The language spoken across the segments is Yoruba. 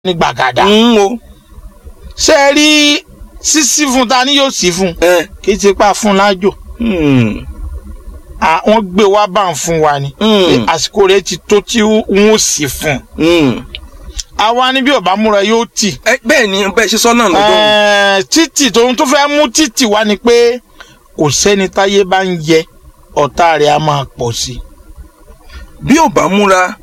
ní gbàgàdà. ń wo ṣé ẹ rí sísí fún ta ni yóò sí fún ẹ kì í ti pa fún lájò hmm, À, wọ́n gbé wá bá ń fún wa ni hmm, àsìkò rẹ̀ ti tó tí wọ́n sì fún hmm. àwa ni bí ọba múra yóò tì ẹ bẹ́ẹ̀ ni bẹ́ẹ̀ ṣe sọ náà lọ́dọ̀ Ẹ̀ẹ́, títì tóun tó fẹ́ mú títì wá ni pé kò sẹ́ni táyé bá ń yẹ ọ̀tá rẹ̀ á máa pọ̀ sí i. bí ò bá múra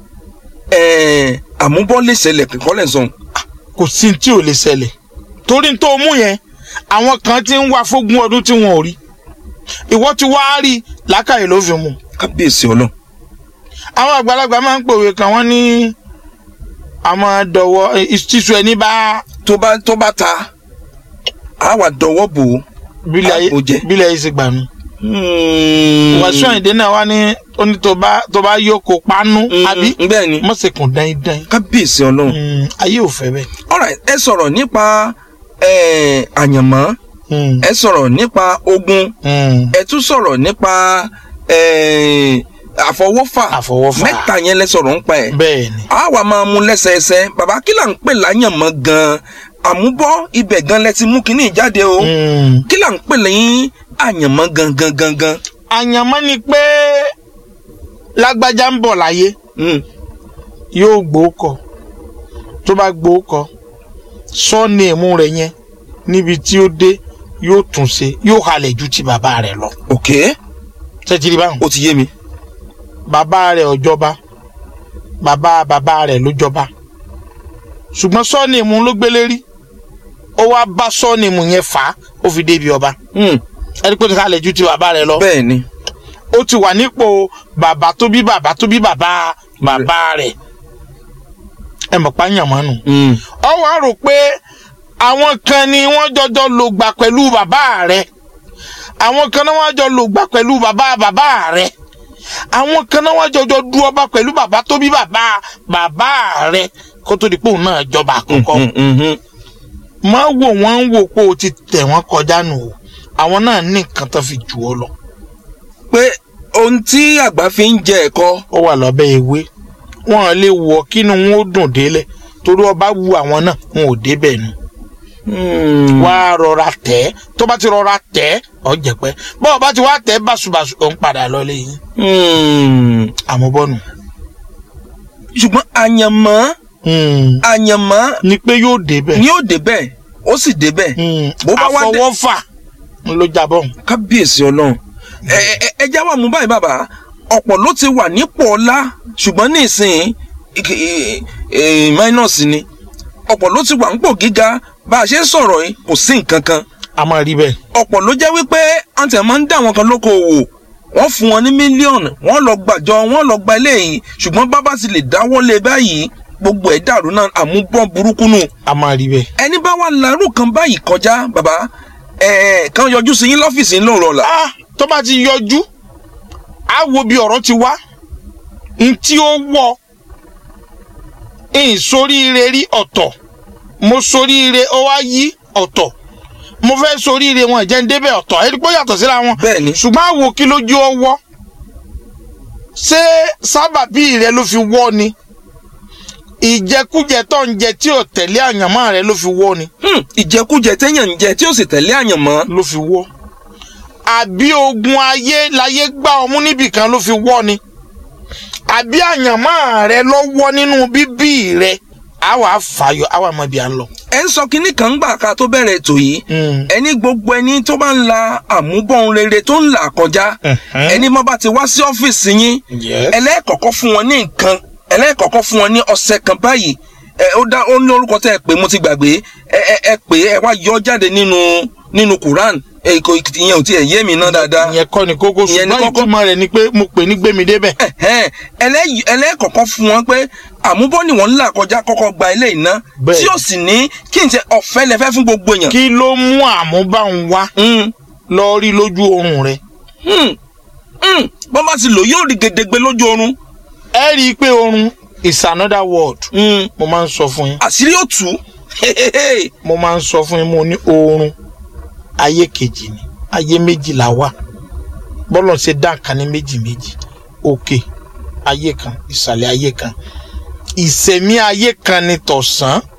ẹ, àmúbọ́ lè ṣẹlẹ̀ kíkọ́ lẹ̀ sọ̀n kò sí tí ò lè ṣẹlẹ̀ torí tó mú yẹn àwọn kan ti ń wá fógún ọdún tí wọn ò rí ìwọ ti wá rí làákàyè ló fi mú kábíyèsí ọlọ́run àwọn àgbàlagbà máa ń pòwe kan wọ́n ní àmọ́ dọ̀wọ́ ìṣísù ẹni bá tó bá tó bá ta á wà dọwọ́ bò ó. bílẹ̀ ayé Àpò jẹ. bílẹ̀ ayé ṣe gbà mí. Hmm. wàásù àyìndé náà wá ní ó ní tó bá tó bá yókò pánú Hmm, àbí bẹ́ẹ̀ ni mọ̀sẹ̀kùn dáindáin kábíyèsí ọlọ́run. Mm, ayé ò fẹ́ bẹ́ẹ̀. alright ẹ sọ̀rọ̀ nípa ẹ, àyànmọ́ Mm, ẹ sọ̀rọ̀ nípa ogun mm. ẹ tún sọ̀rọ̀ nípa ẹ, àfọwọ́fà àfọwọ́fà mẹ́ta yẹn lẹ sọ̀rọ̀ ń pa ẹ̀. bẹ́ẹ̀ ni a wà máa mú lẹ́sẹẹsẹ bàbá kí là ń pè láyànmọ́ gan-an àmúbọ́ ibẹ̀ gan lẹ ti mú kínní jáde o Mm. kí là ń pè lẹ́yìn àyànmọ́ gangan gangan. àyànmọ́ ni pé lágbájá ń bọ̀ láyé Mm. yóò gbóòkọ tó bá gbóòkọ sọ́ọ̀nì ẹ̀mú rẹ̀ yẹn níbi tí ó dé yóò tún ṣe yóò halẹ̀ ju ti bàbá rẹ̀ lọ. ok tẹ́tìrì báwọn. ó ti yé mi. bàbá rẹ̀ ò jọba bàbá bàbá rẹ̀ ló jọba ṣùgbọ́n sọ́ọ̀nì ẹ̀mú ló gbélé rí ó wá bá sọ́ọ̀nì ẹ̀mú yẹn fà á ó fi débi ọba Mm. ẹni pé ó ti halẹ̀ ju ti bàbá rẹ̀ lọ. bẹ́ẹ̀ ni ó ti wà nípò bàbá tó bí bàbá tó bí bàbá bàbá rẹ̀ ẹ mọ̀ pa yànmọ́nù. Mm. ọ wá rò pé àwọn kan ni wọ́n jọjọ lò gbà pẹ̀lú bàbá rẹ̀ àwọn kan náà wọ́n jọ lò gbà pẹ̀lú bàbá bàbá rẹ̀ àwọn kan náà wọ́n jọjọ du ọba pẹ̀lú bàbá tó bí bàbá bàbá rẹ̀ kó tó di pé òun náà jọba àkọ́kọ́ Mm, mm, mm. má wò wọ́n ń wò pé o ti tẹ̀ wọ́n kọjá nù o àwọn náà ní nǹkan tó fi jù ọ lọ pé ohun tí àgbà fi ń jẹ ẹ̀kọ́ ó wà lábẹ́ ewé wọn lè wọ kínú wọn ó dùn délẹ̀ torí ọba wu àwọn náà wọn ò débẹ̀ nu wá rọra tẹ̀ ẹ́ tó bá ti rọra tẹ̀ ẹ́ ọ jẹ̀pẹ́ bọ́ ọba ti wá tẹ̀ ẹ́ báṣubàṣu ò ń padà lọ lẹ́yìn Mm. àmúbọ́nù. ṣùgbọ́n àyànmọ́ àyànmọ́ ni pé yóò débẹ̀ ni ó débẹ̀ ó sì débẹ̀ bó bá wá dé- àfọwọ́fà ló jábọ̀ kábíyèsí ọlọ́run ẹ ẹ ẹ já wà mú báyìí bàbá ọ̀pọ̀ ló ti wà nípò ọlá ṣùgbọ́n ní ìsìn minus ni ọ̀pọ̀ ló ti wà nípò gíga bá a ṣe ń sọ̀rọ̀ yìí kò sí nǹkan kan a máa rí bẹ́ẹ̀. ọ̀pọ̀ ló jẹ́ wípé àǹtí ẹ̀ máa ń dá àwọn kan lóko òwò wọ́n fún wọn ní mílíọ̀nù wọ́n lọ gbàjọ wọ́n lọ gba eléyìí ṣùgbọ́n bábá ti lè dáwọ́ lé báyìí gbogbo ẹ̀ dàrú náà àmúbọ̀n burúkú nù a máa rí bẹ́ẹ̀. ẹni bá wà lárú kan báyìí kọjá bàbá ẹ̀ kan yọjú sí yín lọ́fíìsì yín lóòrọ̀ ọ̀la. ah tó bá ti yọjú á wo bí ọ̀rọ̀ ti wá n tí ó wọ n soríire rí ọ̀tọ̀ mo soríire ó wá yí ọ̀tọ̀ mo fẹ́ soríire wọn ìjẹ́ ń débẹ̀ ọ̀tọ̀ ẹni pé ó yàtọ̀ síra wọn bẹ́ẹ̀ ni ṣùgbọ́n àwo kí lójú ọwọ́ ṣé sábàbí rẹ ló fi wọ́ ni ìjẹkújẹ tó ń jẹ tí ò tẹ̀lé àyànmọ́ rẹ ló fi wọ́ ni Hmm, ìjẹkújẹ téèyàn ń jẹ tí ó sì tẹ̀lé àyànmọ́ ló fi wọ́ àbí ogun ayé láyé gbá ọmú níbìkan ló fi wọ́ ni àbí àyànmọ́ rẹ ló wọ́ nínú bíbí rẹ àwa fàyọ àwa mọ ibi à ń lọ. ẹ ń sọ kinní kan gbà ká tó bẹ̀rẹ̀ ètò yìí ẹni gbogbo ẹni tó bá ń la àmúbọ̀n rere tó ń là kọjá ẹni má bá ti wá sí ọ́fíìsì yín Yes. ẹlẹ́ẹ̀kọ̀kọ́ fún wọn ní nǹkan ẹlẹ́ẹ̀kọ̀kọ́ fún wọn ní ọ̀sẹ̀ kan báyìí ẹ ó dá ó ní orúkọ tẹ́ ẹ pé mo ti gbàgbé ẹ ẹ ẹ pé ẹ wá yọ jáde nínú nínú Quran ẹ kò ìyẹn ò tiẹ̀ yé mi ná dáadáa ìyẹn kọ́ ni kókó Ìyẹn ni ṣùgbọ́n kókó. ìtumọ̀ rẹ̀ ni pé mo pè ní gbémi débẹ̀. ẹ̀hẹ́n, ẹlẹ́- ẹlẹ́ẹ̀kọ̀kọ́ fún wọn pé àmúbọ́ ni wọ́n ń là kọjá kọ́kọ́ gba ilé iná Bẹ́ẹ̀. tí ó sì ní kí n ṣe ọ̀fẹ́ lẹ́fẹ́ fún gbogbo èèyàn. kí ló mú àmúbáwọn wá Mm, lọ rí lójú oorun rẹ. mm, mm. bọ́n bá ti lò yóò rí gedegbe lójú oorun ẹ rí i pé oorun is another world Mm, mo máa ń sọ fún yín àṣírí ó tú mo máa ń sọ fún yín mo ní oorun ayé kejì ni ayé méjì la wà bọ́lọ̀ ṣe dá nǹkan ní méjì méjì òkè ayé kan ìsàlẹ̀ ayé kan ìsẹ̀mí ayé kan ni tọ̀sán